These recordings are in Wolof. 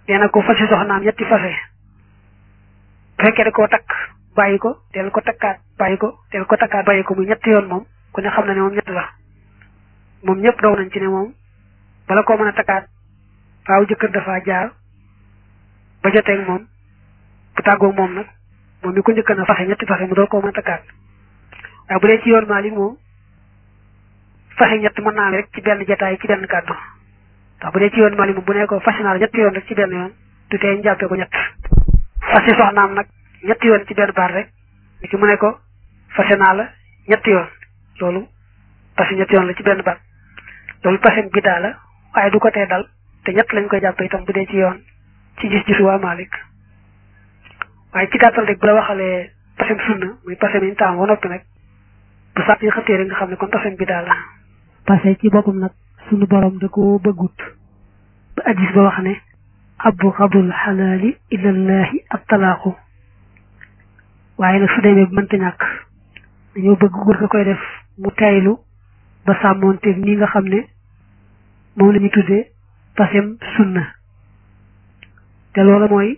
nee na ko fase soxnaam ñetti fase bu fekkee da koo takk bàyyi ko del ko takkaat bàyyi ko del ko takkaat bàyyi ko muy ñetti yoon moom ku ne xam na ne moom ñett la moom ñëpp daw nañ ci ne moom bala koo mën a takkaat faaw jëkkër dafa jaar ba joteeg moom bu tàggoog moom nag moom mi ko njëkk na fase ñetti fase mu door koo mën a takkaat waaye bu dee ci yoon Maalik moom fase ñett mën naa rek ci benn jataay ci benn kàddu ndax bu dee ci yoon Maalik moom bu ne ko fase naa la ñetti yoon rek ci benn yoon du tee ñu jàppee ko ñett fase soxnaam nag ñetti yoon ci benn baat rek ni ki mu ne ko fase naa la ñetti yoon loolu fase ñetti yoon la ci benn baat loolu pasem biddaa la waaye du ko tee dal te ñett lañ koy jàpp itam bu dee ci yoon ci gis-gisu waa Malik waaye ci gàttal rek bu la waxalee pasem sunna muy pasem yi ñu taam ba noppi nag bu sax yi xëttee rek nga xam ne kon pasem biddaa la pase ci boppam nag sunu borom da ko bëggut ba addis ba wax ne abbu xabul xalaali ilallahi ab talaaxu waaye nag su demee bu mënta ñàkk dañoo bëgg góor ga koy def mu taylu ba sàmmoonteeg ni nga xam ne moom la ñu tuddee pasem sunna te loola mooy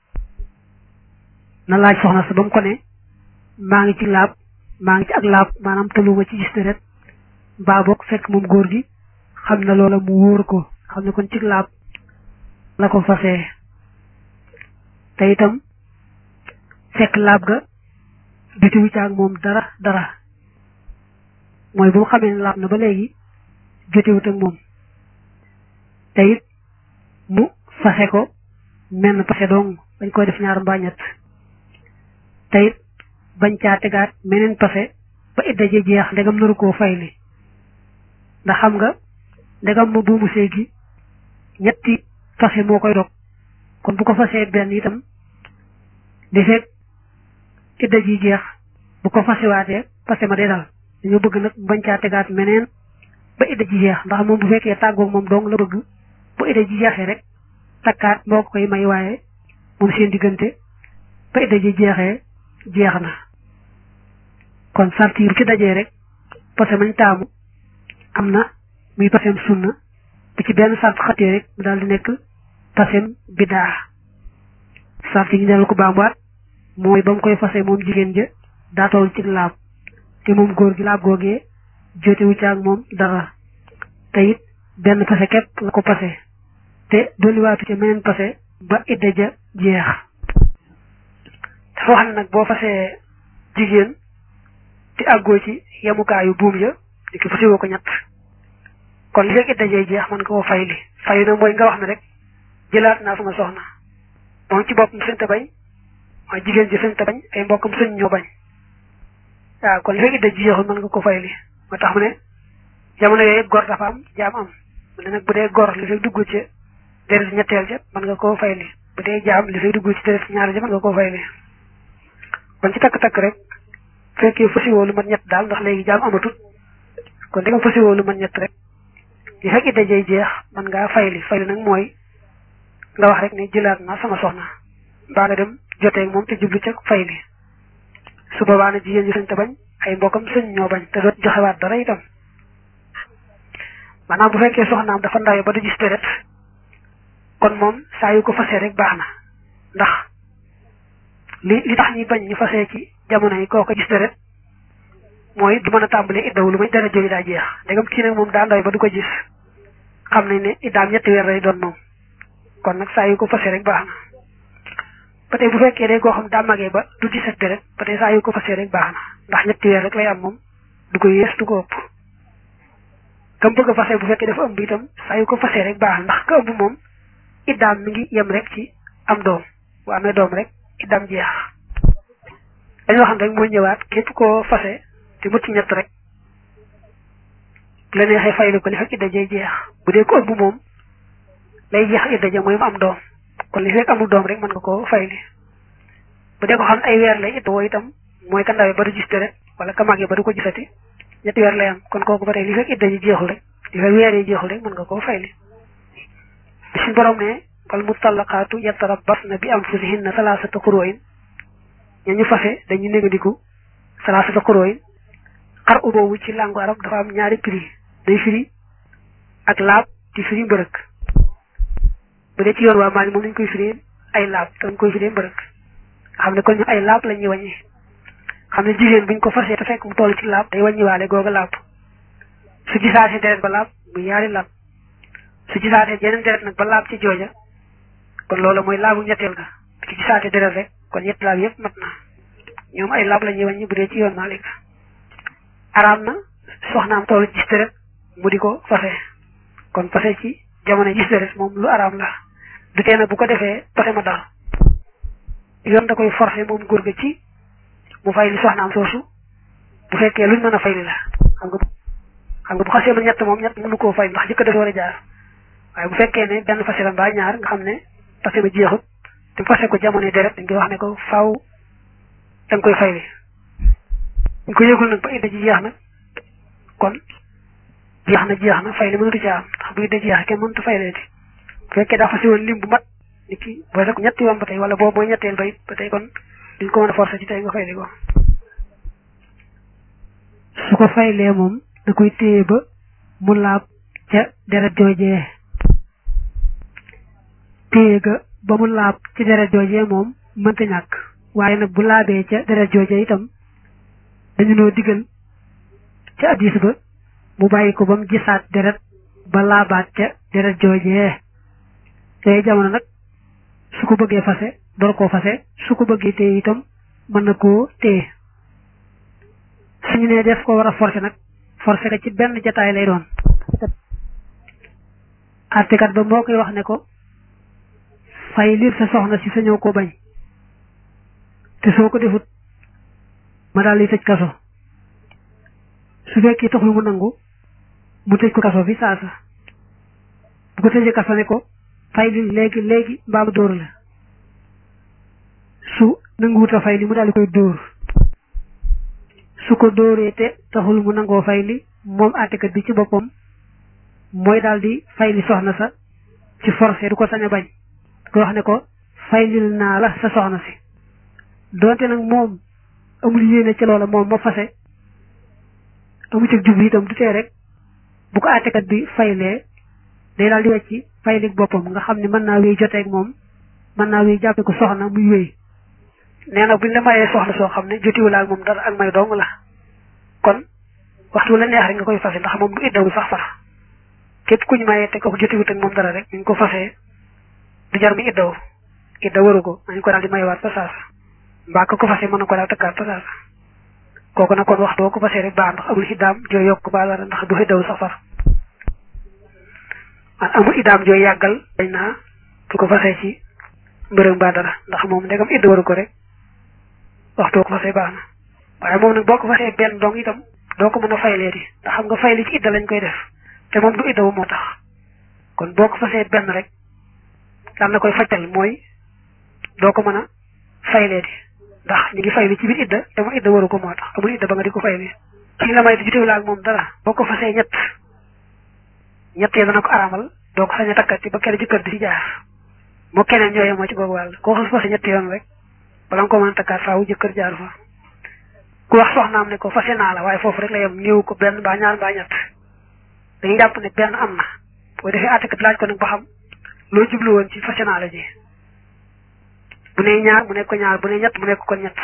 na laaj soxna sa ba mu ko ne maa ngi ci laab maa ngi ci ak laab maanaam tëluma ci gis deret mbaa boog fekk moom góor gi xam na loola mu wóor ko xam ne kon ci laab la ko fasee te itam fekk laab ga bitiwu caag moom dara dara mooy bu mu xamee ne laab na ba léegi jotewut ak moom te it mu fase ko menn pase dong bañ koy def ñaar mbaa ñett te it bañ caa tegaat meneen pase ba idda ji jeex ndegam naru koo fayli ndax xam nga ndegam ma buumu séy gi ñetti fase moo koy dog kon bu ko fasee benn itam di fekk idda ji jeex bu ko fasewaatee pase ma day dal dañoo bëgg nag bañ caa tegaat meneen ba idda ji jeex ndax moom bu fekkee tàggoog moom dong la bëgg bu idda ji jeexee rek takkaat moo ko koy may waaye moom seen diggante ba idda ji jeexee jeex na kon sart yi bu ci dajee rek parce que mañ taamu am na muy pasem sunna bu ci benn sart xatee rek mu daal di nekk pasem bidaa sart yi ñu dellu ko baamuwaat mooy ba mu koy fase moom jigéen ja daa toll ci laab te moom góor gi laab googee jotewu ci ak moom dara te it benn pase képp la ko pase te dolliwaatu ca meneen pase ba idda ja jeex dafa wax ne nag boo fasee jigéen te àggoo ci yemukaayu buum ya di ko fasewoo ko ñett kon li fekk idda jay jeex mën nga koo fay li fayu na mooy nga wax ne rek jëlaat naa sama soxna moom ci boppam sëñ ta bañ waaye jigéen ji sëñ ta bañ ay mbokkam sëñ ñoo bañ waaw kon li fekk idda ji jeexul mën nga ko fay li moo tax mu ne jamono yooyu gor dafa am jaam am mu ne nag bu dee gor li fay dugg ci deret ñetteel ja mën nga koo fay li bu dee jaam li fay dugg ci deret ñaar ja mën nga koo fay li kon ci takk-takk rek fekkee fasiwoo lu mat ñett daal ndax léegi jaam amatut kon di nga fasiwoo lu mat ñett rek li fekk idda jay jeex mën ngaa fay li fay li nag mooy nga wax rek ne jëlaat naa sama soxna mbaa nga dem joteeg moom te jublu ca fay li su boobaa na jigéen ñi sañ te bañ ay mbokkam sëñ ñoo bañ te doot joxewaat dara itam maanaam bu fekkee soxnaam dafa ndawe ba du gis deret kon moom saa yu ko fasee rek baax na ndax li li tax ñuy bañ ñu fasee ci jamono yi koo ko gis deret mooy du mën a tàmbalee iddawu lu may deret jooju daa jeex ndegam kii nag moom daa ndawe ba du ko gis xam nañ ne iddaam ñetti weer lay doon moom kon nag saa yu ko fasee rek baax na ba tey bu fekkee day koo xam daa magee ba du gis ak deret ba tey saa yu ko fasee rek baax na ndax ñetti weer rek lay am moom du ko yées du ko ëpp kam bëgg a fase bu fekkee dafa ëmb itam saa yu ko fasee rek baax na ndax ka ëmb moom iddaam mi ngi yem rek ci am doom bu amee doom rek iddaam jeex dañoo xam rek mooy ñëwaat képp koo fase te mucc ñett rek bu la neexee faylu ko li fekk idda jay jeex bu dee ko ëmb moom lay jeex idda ja mooy mu am doom kon li fekk amul doom rek mën nga koo fayli bu dee ko xam ay weer lay idda woo itam mooy ka ndawee ba du gis deret wala ka màggee ba du ko gisati ñetti weer lay am kon kooku ba tey li fekk idda ji jeexul rek li fekk weer yi jeexul rek mën nga koo fayli bi suñ borom ne wal mutallaqaatu yatarabbasna bi anfusihinna salaasata qurooyin ña ñu fase dañu négandiku salaasata qurooyin xar u boobu ci langue arab dafa am ñaari prix day firi ak laab di firi mbërëk bu dee ci yoon waa Maalik moom lañ koy firee ay laab te dañ koy firee mbërëg xam ne kon ñu ay laab la ñuy wàññi xam ne jigéen buñ ko fasee te fekk mu toll ci laab day wàññiwaale googa laab su gisaatee deret ba laab mu yaari laab su gisaatee yeneen deret nag ba laab ci jooja kon loolu mooy laabu ñetteel ga ci gisaatee deret rek kon ñetti laab yëpp mat na ñoom ay laab la ñuy wàññi bu dee ci yoon Maalik araam na soxnaam toll gis deret mu di ko fase kon fase ci jamono gis deret moom lu araam la du tee nag bu ko defee fase ma dal yoon da koy forcé moom góor ga ci mu fay li soxnaam soosu bu fekkee luñ mën a fay li la xam nga xam nga bu xasee ma ñett moom ñett mënu koo fay ndax jëkk dafa war a jaar waaye bu fekkee ne benn fase la mbaa ñaar nga xam ne fase ma jeexut te fase ko jamono deret dañ koy wax ne ko faaw da nga koy fay li ñu ko yëgul nag ba idda ji jeex na kon jeex na jeex na fay li mënatu ci am ndax bu idda jeex kenn mënatu fay leeti bu fekkee daa fase woon lim bu mat nit ki booy rek ñetti yoon ba tey wala boobu mooy ñetteel ba it ba tey kon duñ ko mën a forcer ci tey nga fay li ko su ko faylee moom da koy téye ba mu laab ca deret joojee téye ga ba mu laab ci deret joojee moom mënta ñàkk waaye nag bu laabee ca deret joojee itam dañu noo digal ca addis ba mu bàyyi ko ba mu gisaat deret ba laabaat ca deret joojee yooyu jamono nag su ko bëggee fase door koo fase su ko bëggee téye itam mën na koo téye suñu ne def ko war a forcer nag forcer ka ci benn jataay lay doon artikat ba moo koy wax ne ko fay liir sa soxna si sañoo ko bañ te soo ko defut ma daal di tëj kaso su fekkee taxul mu nangu mu tëj ko kaso fi saasa bu ko tëjee kaso ne ko fay li léegi léegi mbaa mu dóor la su nanguwut a fay li mu daal di koy dóor su ko dóoree te taxul mu nangoo fay li moom àttekat bi ci boppam mooy daal di fay li soxna sa ci forcé du ko sañ a bañ ko wax ne ko fay lil naa la sa soxna si donte nag moom amul yéene ci loola moom ma fase amu ci jublu itam du tee rek bu ko àttekat bi faylee day daal di wecci faylik boppam nga xam ne mën naa wéy joteeg moom mën naa wéy jàppe ko soxna muy wéy nee na buñ la mayee soxna soo xam ne jotiwul ak moom dara ak may dong la kon waxtu la neex rek nga koy fase ndax moom du iddawu sax sax képp kuñ mayee te ko jotiwut ak moom dara rek ñu ko fasee du jar mi iddawu idda waru ko nañ ko daal di mayewaat fa saasa mbaa ko ko fase mën na ko daal tëkkaat fa saasa kooku nag kon waxtu boo ko fasee rek baax ndax amul iddaam joo yokk baa dara ndax du iddawu sax far man amul iddaam joo yàggal dañ naa du ko fasee ci mbërëm baa dara ndax moom ndegam idda waru ko rek waxtu ko fasee baax na waaye moom nag boo ko fasee benn dong itam doo ko mën a fayleeti ndax xam nga fayli ci idda lañ koy def te moom du idda wu moo tax kon boo ko fasee benn rek daan na koy fajtal mooy doo ko mën a fayleeti ndax ñu ngi fayli ci biir idda te mu idda waru ko moo tax amul idda ba nga di ko fayli ci la may jotewul ak moom dara boo ko fasee ñett ñett yi dana ko araamal doo ko sañ a takkati ba kenn jëkkër di ci jaar moo keneen ñooyee moo ci googu wàll koo xas fase ñetti yoon rek bala nga ko mën a takkaat faawu jëkkër jaar fa ku wax soxnaam ne ko fase naa la waaye foofu rek la yem néew ko benn mbaa ñaar mbaa ñett dañuy jàpp ne benn am na boo defee àttekat laaj ko nag ba xam loo jublu woon ci fase naa la ji bu ne ñaar mu nekk ko ñaar bu ne ñett mu nekk ko ñett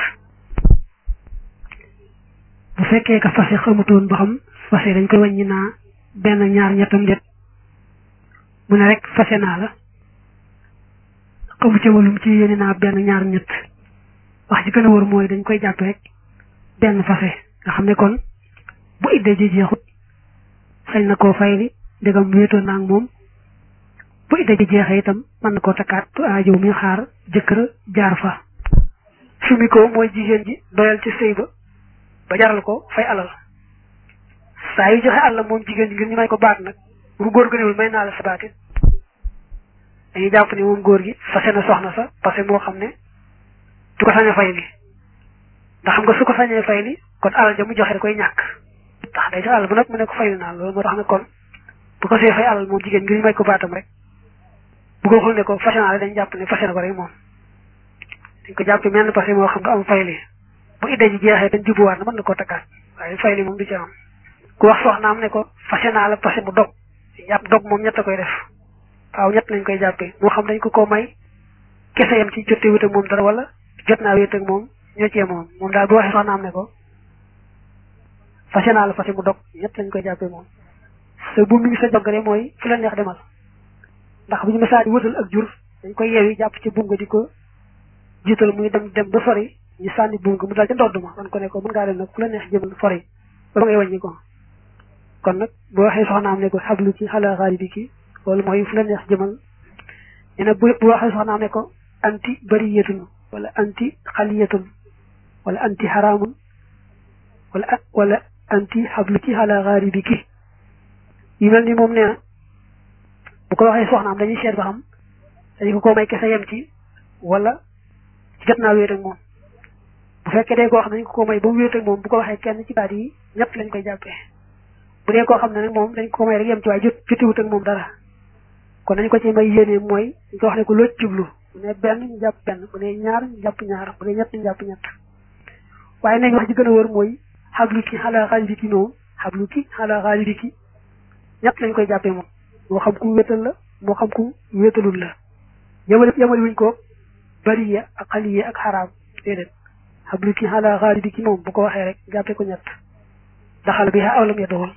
bu fekkee ka fase xamutoon ba xam fase dañ koy wàññi naa benn ñaar ñettam det mu ne rek fase naa la xamu ca walum ci yéene naa benn ñaar ñett wax ji gën a wër mooy dañ koy jàpp rek benn fase nga xam ne kon bu idda ji jeexut sañ na koo fayli ndegam wéetoon naa ak moom bu idda ji jeexee itam mën na koo takkaat aajow mi xaar jëkkër jaar fa sumi ko mooy jigéen ji doyal ci sëy ba ba jaral ko fay alal saa yu joxe àll moom jigéen ji ngir ñu may ko baat nag bu góor gënewul may naa la sa baatit dañuy jàpp ne moom góor gi fase na soxna sa parce que moo xam ne du ko sañ a fay li ndax xam nga su ko sañee fay li kon alal ja mu joxe da koy ñàkk ndax day joxe alal bu nag mu ne ko fayli naa loolu moo tax ne kon bu ko see fay alal moom jigéen ngir ñu may ko baatam rek bu ko xul ne ko fase naa la dañ jàpp ne fase na ko rek moom dañ ko jàpp mel parce que moo xam nga am fay li bu idda ji jeexee dañ jubuwaat na mën na koo takkaat waaye fay li moom du ci am ku wax soxnaam ne ko fase naa la parce que mu dog jàpp dog moom ñett a koy def waaw ñett lañ koy jàppee moo xam dañ ko koo may kese yam ci jotee wét ak moom dara wala jot naa wét ak moom ñoo cee moom moom daal bu waxee soxnaam ne ko fase naa la fase mu dog ñett lañ koy jàppee moom te bu mi ngi sa jogare mooy fu la neex demal ndax bu ñu message wëtal ak jur dañ koy yeewi jàpp ci buum nga di ko jiital muy dem dem ba sori ñu sànni buum nga mu dal ca ndodd ma kon ko ne ko mën ngaa dem nag fu la neex jëmal sori ba ba ngay wàññi ko kon nag boo waxee soxnaam ne ko xablu ci xala xaali bi ki loolu mooy fu la neex jëmal nee na bu bu waxee soxnaam ne ko anti bariyatun wala anti xaliyatun wala anti xaraamun wala wala anti xablu ci xala xaali bi ki yi mel ni moom nee na bu ko waxee soxnaam dañuy seet ba xam dañu ko koo may kese yem ci wala jot naa wéet ak moom bu fekkee day koo xam ne dañ ko koo may ba mu wéet ak moom bu ko waxee kenn ci baat yi ñett lañ koy jàppee bu dee koo xam ne nag moom dañ ko may rek yem ci waaye jot jotiwut ak moom dara kon nañ ko ci may yéene mooy ñu ko wax ne ko loo jublu bu ne benn ñu jàpp benn bu ne ñaar ñu jàpp ñaar bu ne ñett ñu jàpp ñett waaye nañ wax ji gën a wër mooy xablu ki xalaa xaalidi ki moom xablu ki xalaa xaalidi ki ñett lañ koy jàppee moom moo xam ku wéetal la moo xam ku wéetalul la yamale yamale wuñ ko bariya ak xaliya ak xaraam déedéet xablu ki xalaa xaalidi ki moom bu ko waxee rek jàppee ko ñett daxal bi xa awlam ya doxal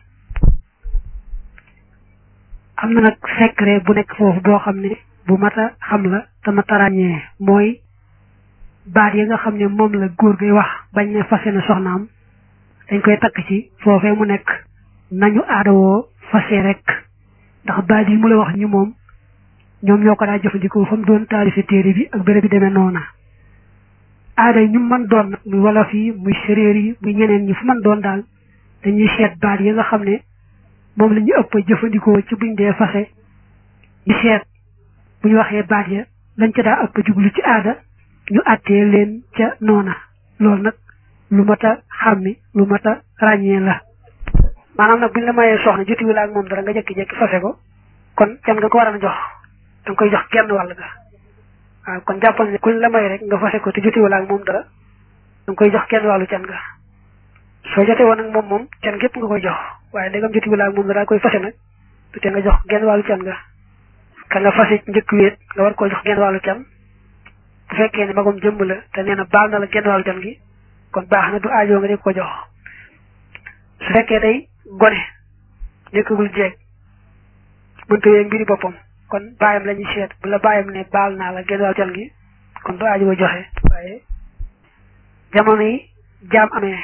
am na nag secret bu nekk foofu boo xam ne bu mat a xam la te mat a ràññee mooy baat yi nga xam ne moom la góor gay wax bañ ne fase na soxnaam dañ koy takk ci foofee mu nekk nañu aadawoo fase rek ndax baat yi mu la wax ñu moom ñoom ñoo ko daa jëfandikoo fa mu doon taalifi téere bi ak béréb bi demee noona aada yi ñu mën doon nag muy wolof yi muy séréer yi muy ñeneen ñi fu mën doon daal dañuy seet baat yi nga xam ne moom la ñu ëpp jëfandikoo ci buñ dee fase ñu seet bu ñu waxee baat ya lañ ca daa ëpp jublu ci aada ñu àttee leen ca noona loolu nag lu mat a xàmmi lu mat a ràññee la maanaam nag buñ la mayee soxna jotiwu la ak moom dara nga jekki-jekki fase ko kon can nga ko war a jox da nga koy jox genn wàll ga waaw kon jàppal ne kuñ la may rek nga fase ko te jotiwu la ak moom dara da nga koy jox genn wàllu can ga soo jotee woon ak moom moom can gépp nga koy jox waaye ndegam jotiwu la ak moom dara koy fase nag du te nga jox genn wàllu can ga ka nga fase njëkk wéet nga war koo jox genn wàllu can bu fekkee ne magum jëmb la te nee na baal na la genn wàllu can gi kon baax na du aajoo nga di ko jox su fekkee day gone nekkagul jeeg mënta wee mbiri boppam kon baayam la ñuy seet bu la baayam ne baal naa la genn wàllu can gi kon du aajoo joxe waaye jamono yi jaam amee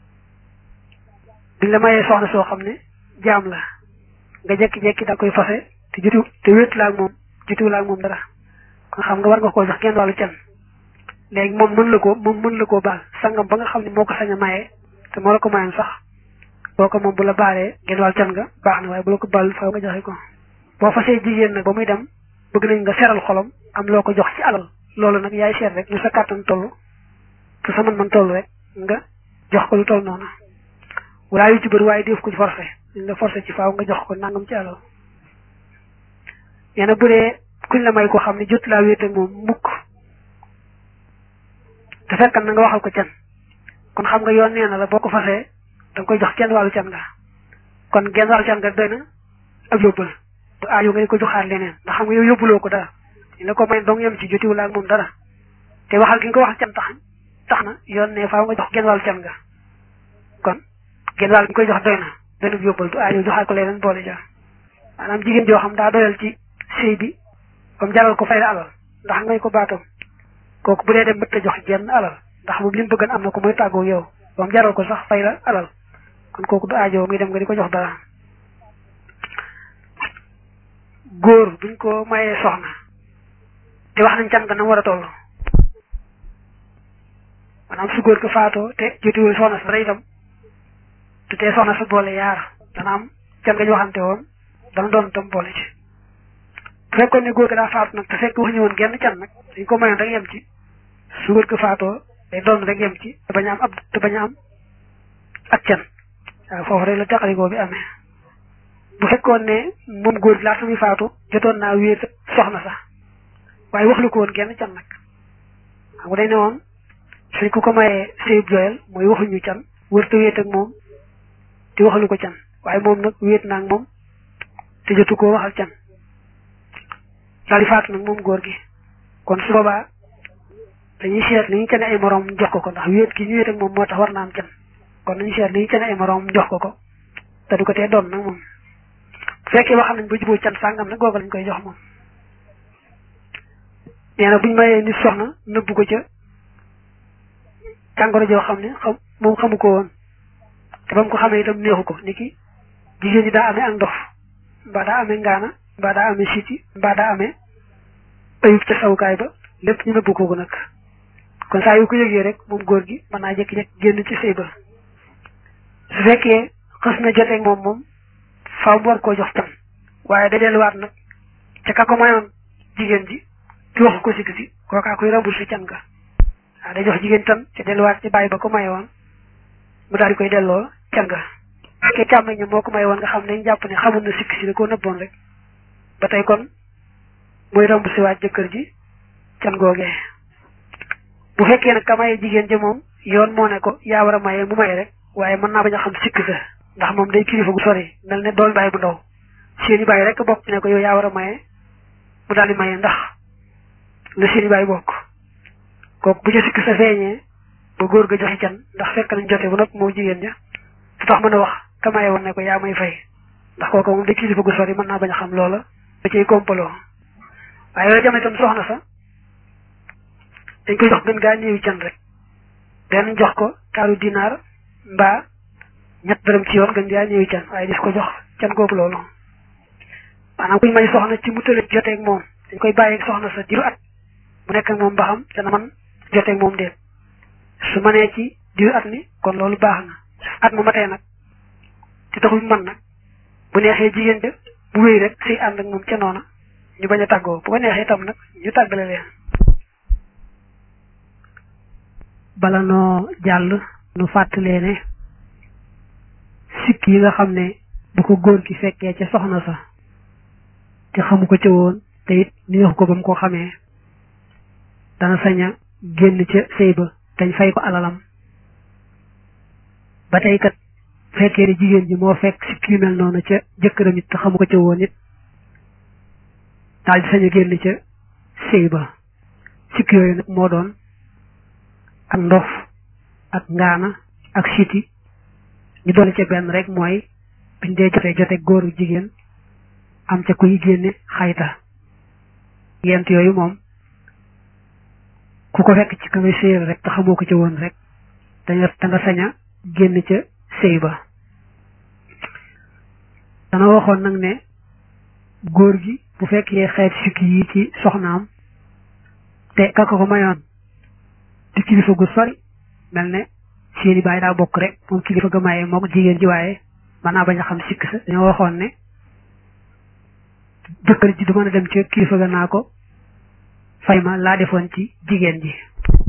biñ la mayee soxna soo xam ne jaam la nga jekki-jekki da koy fase te jotu te wéetu la ak moom jotu la ak moom dara kon xam nga war nga koo jox genn wàllu can léegi moom mën la ko moom mën la koo baal sangam ba nga xam ne moo ko sañ a maye te moo la ko mayoon sax boo ko moom bu la baalee genn wàllu can nga baax na waaye bu la ko baal faaw nga joxe ko boo fasee jigéen nag ba muy dem bëgg nañ nga seral xolam am loo ko jox ci alal loolu nag yaay seet rek ñu sa kàttan toll te sa man-man toll rek nga jox ko lu toll noonu wala yu ci bëri waaye def ko ci forcé dañ la forcé ci faaw nga jox ko nangam ci alal yeena bu dee kuñ la may ko xam ne jot laa wéet ak moom mukk te fekkan na nga waxal ko can kon xam nga yoon nee na la boo ko fasee da nga koy jox kenn wàllu can nga kon genn wàllu can nga doy na ab yóbbal du aajo nga di ko joxaat leneen ndax xam nga yow yóbbuloo ko dara ñu la ko may dong yem ci jotiwul ak moom dara te waxal gi nga ko waxal can tax tax na yoon ne faaw nga jox genn wàllu can nga kon genn wàll gi koy jox doy na doy na yóbbal du aajo joxaat ko leneen boole ja maanaam jigéen joo xam daa doyal ci sëy bi comme jaral ko fay la alal ndax ngay ko baatam kooku bu dee dem mëtta jox genn alal ndax moom li mu bëggan am na ko mooy tàggoo yow moom jaral ko sax fay la alal kon kooku du aajo muy dem nga di ko jox dara góor buñ ko mayee soxna te wax nañ can ga na war a toll maanaam su góor ko faatoo te jotiwul soxna sa dara itam te tee soxna sa boole yaar dana am can nga ñu waxante woon dana doon tam boole ci bu fekkoon ne góor ko daa faatu nag te fekk wax ñu woon genn can nag dañ ko mayoon rek yem ci su góor ko faatoo day doon rek yem ci te bañ a am ab te bañ a am ak can waaw foofu rek la teqalikoo bi amee bu fekkoon ne moom góor gi laata muy faatu jotoon naa wéet soxna sax waaye waxlu ko woon genn can nag xam nga dañ ne woon suñ ku ko mayee sëyub joyal mooy waxuñu can wër te wéet ak moom te waxalu ko can waaye moom nag wéet naa ak moom te jotu koo waxal can daal di faatu nag moom góor gi kon su boobaa dañuy seet li ñu cane ay moroom jox ko ko ndax wéet gi ñu wéet ak moom moo tax war na am can kon nañu seet li ñu cane ay moroom jox ko ko te du ko tee doon nag moom bu fekkee wax nañ ba juboo can sàngam nag googu lañ koy jox moom nee na buñ mayee nit soxna nëbbu ko ca jàngoro joo xam ne xam moom xamu ko woon te ba mu ko xamee itam neexu ko ni ki jigéen ñi daa amee ak ndox mbaa daa amee ngaana mbaa daa amee siti mbaa daa amee ayub ca sawukaay ba lépp ñu nëbbu kooku nag kon saa yu ko yëgee rek moom góor gi mën naa jékki-jékki génn ci sëy ba su fekkee xës na joteeg moom moom faaw mu war koo jox tan waaye da delluwaat nag ca ka ko mayoon jigéen ji ci waxu ko sikk si kookaa koy remboursé can ga waaw day jox jigéen tan ca delluwaat ci bàyyi ba ko mayoon mu daal di koy delloo can ga fekkee càmmeñ moo ko mayoon nga xam ne dañ jàpp ne xamul na sikk si da koo nëbboon rek ba tey kon mooy remboursé waat jëkkër ji can googee bu fekkee nag ka maye jigéen ja moom yoon moo ne ko yaa war a maye mu maye rek waaye mën naa bañ a xam sikk sa ndax moom day kilifa gu sori mel ne doon bàyyi bu ndaw seeni bàyyi rek bokk ne ko yow yaa war a maye mu daal di maye ndax la seeni bàyyi bokk kooku bu ca sikk sa feeñee ba góor ga joxe can ndax fekk nañ jote bu noppi moom jigéen ja su tax mën a wax ka maye woon ne ko yaa may fay ndax kooku moom day kilifa gu sori mën naa bañ a xam loola da cay kompaloo waaye yooyu jamono itam soxna sa dañ koy jox gën gaa néewi can rek benn jox ko kaaru dinaar mbaa ñett dërëm ci yoon gën gaa néewi can waaye dis ko jox can googu loolu maanaam kuñ may soxna ci mu tële joteeg moom dañ koy bàyyeeg soxna sa diiru at mu nekk ak moom ba xam dana man joteeg moom déet su mënee ci diiru at mi kon loolu baax na at mu matee nag te taxul man nag bu neexee jigéen ja bu wéy rek siy ànd ak moom ca noona ñu bañ a tàggoo bu ko neexee itam nag ñu tàggale leen bala noo jàll nu fàttalee ne sikk yi nga xam ne bu ko góor ki fekkee ca soxna sa te xamu ko ca woon te it neexu ko ba mu ko xamee dana sañ a génn ca sëy ba dañ fay ko alalam ba tey kat fekkee ne jigéen ji moo fekk sikk yu mel noonu ca jëkkëram it te xamu ko ca woon it daal di sañ a génn ca sëy ba sikk yooyu nag moo doon ak ndof ak ngaana ak siti ñu dolli ca benn rek mooy biñ dee jotee jote góoru jigéen am ca kuy génne xayta yent yooyu moom ku ko fekk ci ka ngay séyal rek te xamoo ko ca woon rek daña da nga sañ a génn ca sëy ba dana waxoon nag ne góor gi bu fekkee xeet sikki yi ci soxnaam te kaka ko mayoon di kilifa gu sori mel ne seeni baay daa bokk rek moom kilifa ga maye mook jigéen ji waaye mën naa bañ a xam sikk sa dañoo waxoon ne jëkkër ji du mën a dem ci kilifa ga naa ko fay ma laa defoon ci jigéen ji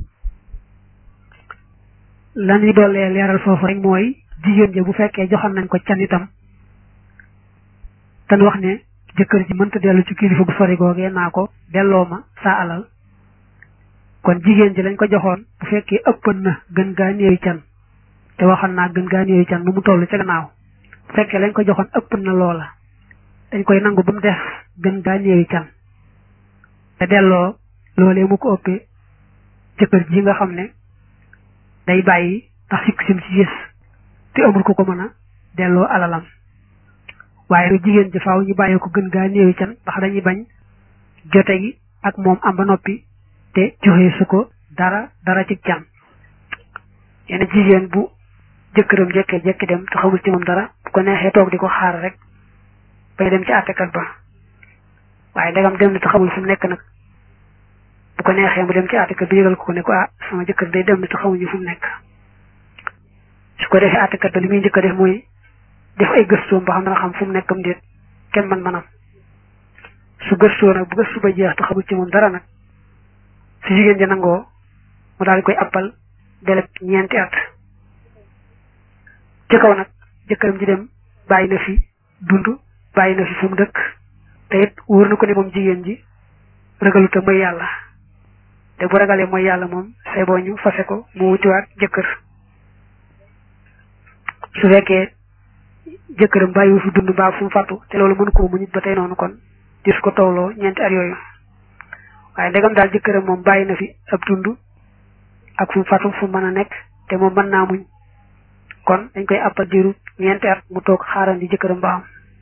lan yi doolee leeral foofu rek mooy jigéen ji bu fekkee joxoon nañ ko can itam tan wax ne jëkkër ji mënta dellu ci kilifa gu sori googee naa ko delloo ma saa alal kon jigéen ji lañ ko joxoon bu fekkee ëppan na gën gaa néewi can te waxoon naa gën gaa néewi can nu mu toll ca gannaaw bu fekkee lañ ko joxoon ëppan na loola dañ koy nangu ba mu def gën gaa néewi can te delloo loolee mu ko ëppee jëkkër ji nga xam ne day bàyyi ndax sikk sim ci gis te amul ko ko mën a delloo alalam waaye lu jigéen ji faaw ñu bàyyi ko gën gaa néewi can ndax dañuy bañ jote gi ak moom am ba noppi te joxe su ko dara dara ci can yenn jigéen bu jëkkëram jekkee jekki dem te xamul ci moom dara bu ko neexee toog di ko xaar rek bay dem ci àttekat ba waaye ndegam dem na te xamul fu mu nekk nag bu ko neexee mu dem ci àttekat bi yëgal ko ne ko ah sama jëkkër day dem na te xamuñu fu mu nekk su ko defee àttekat ba li muy njëkk a def mooy def ay gëstoom ba xam dana xam fu mu nekkam déet kenn man manam su gëstoo nag bu gëstu ba jeex te xamul ci moom dara nag su jigéen ja nangoo mu daal di koy appal deleb ñeenti at ci kaw nag jëkkëram ji dem bàyyi na fi dund bàyyi na fi fu mu dëkk te it wóor na ko ne moom jigéen ji ragalu te mooy yàlla te bu ragalee mooy yàlla moom say boo ñu fase ko mu wutiwaat jëkkër su fekkee jëkkëram bàyyiwu fi dund mbaa fu mu fàttu te loolu mënu ko mu nit ba tey noonu kon dis ko tawloo ñeenti at yooyu waaye ndegam daal jëkkëram moom bàyyi na fi ab dund ak fu mu fatu fu mën a nekk te moom mën naa muñ kon dañ koy àppal diiru ñeenti at mu toog xaarandi jëkkëram ba am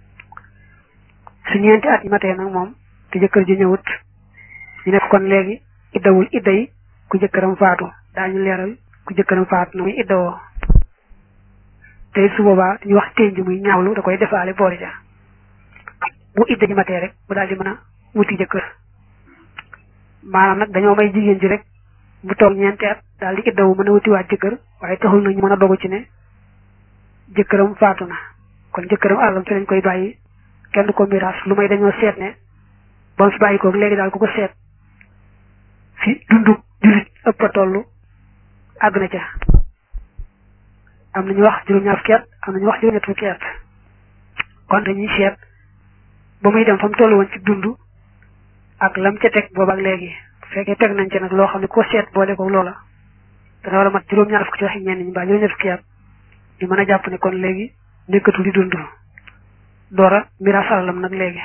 su ñeenti at yi matee nag moom te jëkkër ji ñëwut ñu nekk kon léegi iddawul idda yi ku jëkkëram faatu daañu leeral ku jëkkëram faatu na muy iddawoo te su boobaa ñu wax ténj muy ñaawlu da koy defaale boole ja bu idda ji matee rek bu daal di mën a wuti jëkkër maanaam nag dañoo may jigéen ji rek mu toog ñeenti at daal di iddawu mën a wutiwaat jëkkër waaye taxul na ñu mën a dogu ci ne jëkkëram faatu na kon jëkkëram àllam fi lañ koy bàyyi kenn du ko miraas lu may dañoo seet ne ba mu fi bàyyi ko léegi daal ku ko seet fi dundu jullit ëpp a toll àgg na ca am nañu wax juróom-ñaar fukki at am nañu wax juróom-ñett fukki at kon dañuy seet ba muy dem fa mu toll woon ci dund ak lam ca teg boobu ak léegi bu fekkee teg nañ ca nag loo xam ne ko seet boole ko loola dana war a mat juróom-ñaar fukki ci waxi ñenn ñi mbaa juróom-ñett fukki at ñu mën a jàpp ne kon léegi nekkatul di dund doora miraas alalam nag léegi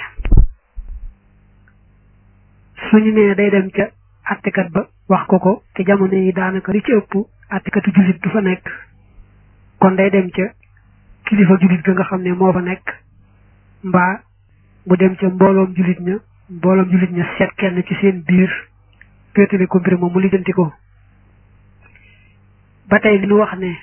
suñu nee day dem ca attekat ba wax ko ko te jamono yi daanaka li ci ëpp attekatu jullit du fa nekk kon day dem ca kilifa jullit ga nga xam ne moo fa nekk mbaa mu dem ca mbooloom jullit ña mbooloom jullit ña seet kenn ci seen biir féetale ko mbir moom mu lijjanti ko ba tey li ñu wax ne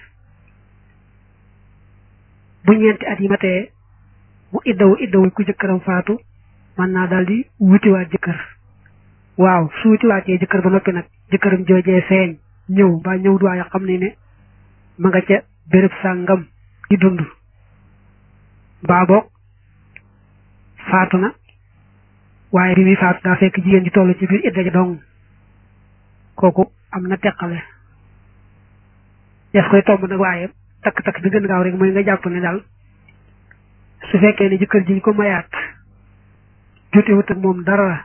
bu ñeenti at yi matee mu iddawu iddawu ku jëkkëram faatu mën naa daal di wutiwaat jëkkër waaw su wutiwaatee jëkkër ba noppi nag jëkkëram joojee feeñ ñëw mbaa ñëw duwaaye xam ne ne ma nga ca béréb sàngam di dund mbaa boog faatu na waaye bi muy faatu daa fekk jigéen ji toll ci biir idda ja dong kooku am na teqale def koy tomb nag waaye takk-takk bi gën gaaw rek mooy nga jàpp ne daal su fekkee ne jëkkër ji ñu ko mayaat jotewut ak moom dara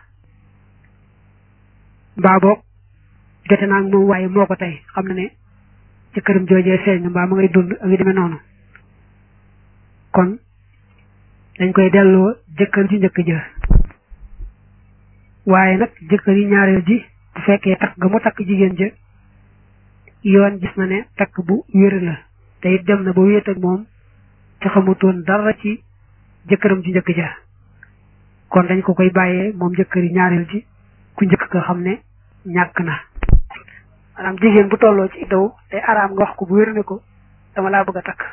mbaa boog jote naa ak moom waaye moo ko tey xam na ne jëkkëram joojee feeñ na mbaa ma ngay dund ak yu demee noonu kon dañ koy delloo jëkkër ji njëkk ja waaye nag jëkkër yi ñaareel ji bu fekkee takk ga mu takk jigéen ja yoon gis na ne takk bu wér la te it dem na ba wéet ak moom te xamutoon dara ci jëkkëram ji njëkk ja kon dañ ko koy bàyyee moom jëkkër yi ñaareel ji ku njëkk nga xam ne ñàkk na maanaam jigéen bu tolloo ci iddaw day araam nga wax ko bu wér ne ko dama laa bëgg a takk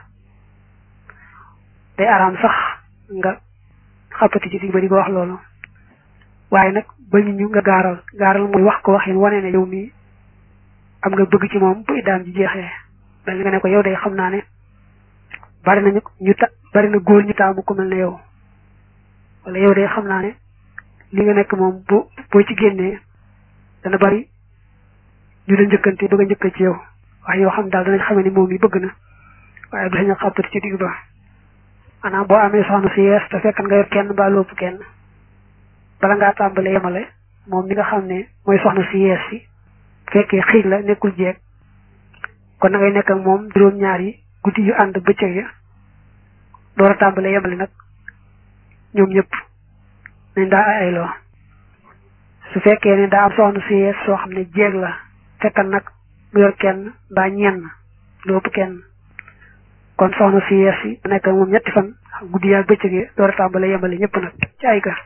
day araam sax nga xappati ci digg ba di ko wax loolu waaye nag bañu ñu nga gaaral gaaral mooy wax ko waxin wane ne yow mii am nga bëgg ci moom bu iddaam ji jeexee mel ni nga ne ko yow day xam naa ne bari nañu ñu ta bari na góor ñu taamu ku mel ne yow wala yow day xam naa ne li nga nekk moom bu boo ci génnee dana bari ñu la njëkkante bëgg a njëkk ci yow waaye yoo xam daal danañ xamee ni moom yi bëgg na waaye du sañ a xàppati ci digg ba maanaam boo amee soxna si yees te fekk nga yor kenn mbaa lóopu kenn bala ngaa tàmbalee yemale moom mi nga xam ne mooy soxna si yees si fekkee xiig la nekkul jeeg kon na ngay nekk ak moom juróom-ñaar yi guddi yu ànd bëccëg ya door a tàmbalee yemale nag ñoom ñëpp nañ daa ay ayloo su fekkee ne daa am soxna si yees soo xam ne jeeg la fekkal nag mu yor kenn mbaa ñenn lóopu kenn kon soxna si yees yi nekk ak moom ñetti fan guddi yaa bëccëg ya door a tàmbalee yemale ñëpp nag ci ay kër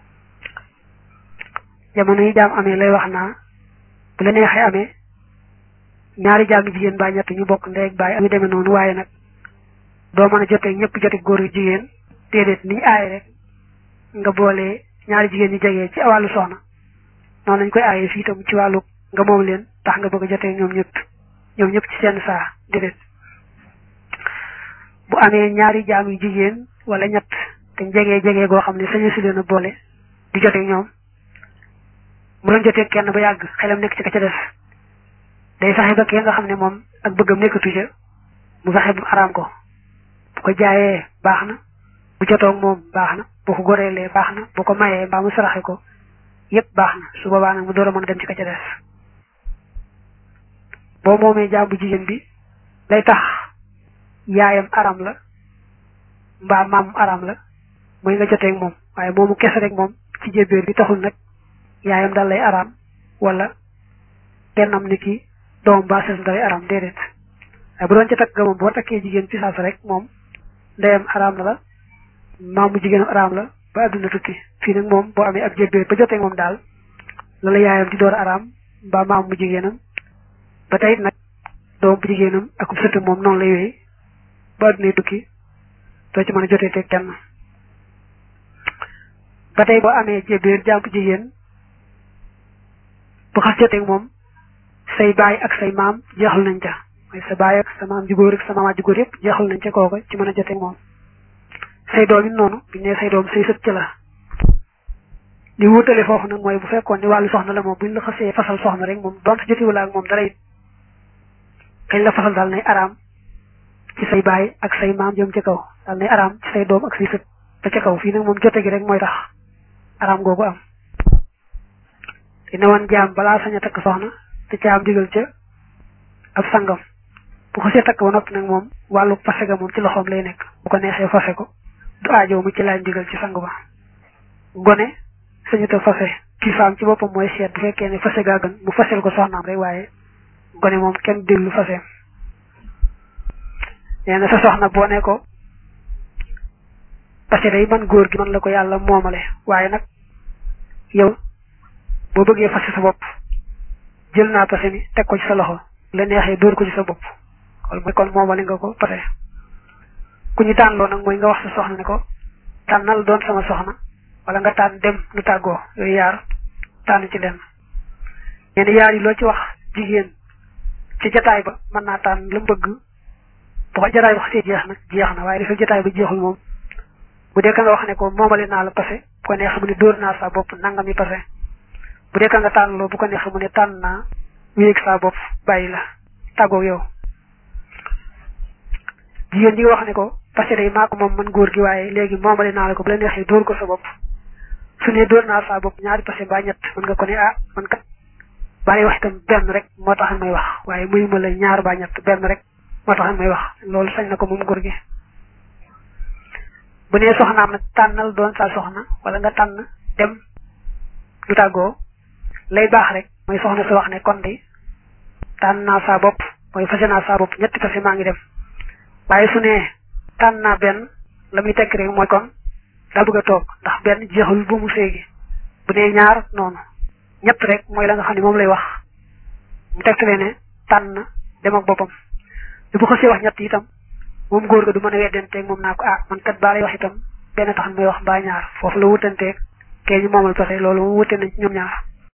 jamono yi jaam amee lay wax naa bu la neexee amee ñaari jaam jigéen baa ñett ñu bokk ndey ak baay ak yu demee noonu waaye nag doo mën a jotee ñëpp jote góor ak jigéen déedéet niñ aaye rek nga boole ñaari jigéen ñu jegee ci wàllu soxna noonu lañ koy aaye fii tam ci wàllu nga moom leen tax nga bëgg a jotee ñoom ñëpp ñoom ñëpp ci seen saa déedéet bu amee ñaari jaam yu jigéen wala ñett te jegee jegee goo xam ne sañu si leen a boole di jotee ñoom mu doon jotee kenn ba yàgg xelam nekk ci ka ca def day fexe ba kee nga xam ne moom ak bëggam nekkatu ca mu fexe bu araam ko bu ko jaayee baax na bu jotoog moom baax na bu ko goreelee baax na bu ko mayee mbaa mu saraxe ko yépp baax na su boobaa nag mu door a mën a dem ci ka ca def boo moomee jaam bu jigéen bi lay tax yaayam aram la mbaa maam aram la mooy nga joteeg moom waaye moomu kese rek moom ci jébbéer bi taxul nag yaayam dal lay araam wala kennam ni ki doom ba sesam dalay araam déedéet waaye bu doon ca takk ga moom boo takkee jigéen ci saasa rek moom ndeyam araam na la maamu jigéenam araam la ba adduna tukki fii nag moom boo amee ab jébbee ba jotee moom daal la la yaayam di door araam mbaa maamu jigéenam ba tey nag doom bu jigéenam ak sëtam moom noonu lay wéy ba addunay tukki doo ci mën a jotee te kenn ba tey boo amee jébbéer jàmp jigéen bu xas jotee moom say baay ak say maam jeexal nañ ca mooy sa baay ak sa maam ju góor ak sa maamaat ju góor yëpp jeexal nañ ca kooka ci mën a jotee moom say doom it noonu bi ne say doom say sët ca la li wutale foofu nag mooy bu fekkoon ni wàllu soxna la moom buñ la xasee fasal soxna rek moom donte jotiwula ak moom dara it kañ la fasal daal nay araam ci say baay ak say maam jëm ca kaw daal nay araam ci say doom ak say sët ba ca kaw fii nag moom jote gi rek mooy tax araam googu am te ne woon jaam balaa sañ a takk soxna te caam digal ca ab sangam bu xasee takk ba noppi nag moom wàllu fase ga moom ci loxoom lay nekk bu ko neexee fase ko du aajow mu ci laaj digal ci sang ba gone sañuta fase kilifaam ci boppam mooy seet bu fekkee ne fase gaa gën mu fasel ko soxnaam rek waaye gone moom kenn déglu faseem nee na sa soxna boo ne ko parce que day man góor gi man la ko yàlla moomale waaye nag yow boo bëggee fase sa bopp jël naa pase mi teg ko ci sa loxo la neexee dóor ko ci sa bopp wala mooy kon moomale nga ko pase ku ñu tànnloo nag mooy nga wax sa soxna ne ko tànnal doon sama soxna wala nga tànn dem nu tàggoo yooyu yaar tànn ci lenn nee na yaar yi loo ci wax jigéen ci jataay ba mën naa tànn la mu bëgg bu ko jataay ba xasee jeex nag jeex na waaye dafa jataay ba jeexul moom bu dee ka nga wax ne ko moomale naa la pase bu ko neex mu ne dóor naa sa bopp nangam yi pase bu dee ka nga tànn loo bu ko neex mu ne tànn naa wéeg sa bopp bàyyi la tàggoog yow jigéen ji nga wax ne ko parce que day maa ko moom man góor gi waaye léegi moomale naa la ko bu la neexee dóor ko sa bopp su ne dóor naa sa bopp ñaari parce que ba ñett mën nga ko ne ah man kat bàyyi wax itam benn rek moo tax may wax waaye muy ma la ñaar ba ñett benn rek moo tax may wax loolu sañ na ko moom góor gi bu nee soxnaam nag tànnal doon sa soxna wala nga tànn dem lu tàggoo lay baax rek mooy soxna si wax ne kon de tànn naa saa bopp mooy fase naa saa bopp ñetti fase maa ngi dem waaye su ne tànn naa benn la muy tekk rek mooy kon daa bëgg a toog ndax benn jeexul bu mu séegi bu nee ñaar noonu ñett rek mooy la nga xam ne moom lay wax mu tegtale ne tànn dem ak boppam te bu xasee wax ñett itam moom góor ga du mën a weddanteeg moom naa ko ah man kat baa lay wax itam benn tax may wax mbaa ñaar foofu la wutanteeg kee ñu moomal pase loolu moom wute nañ ci ñoom ñaar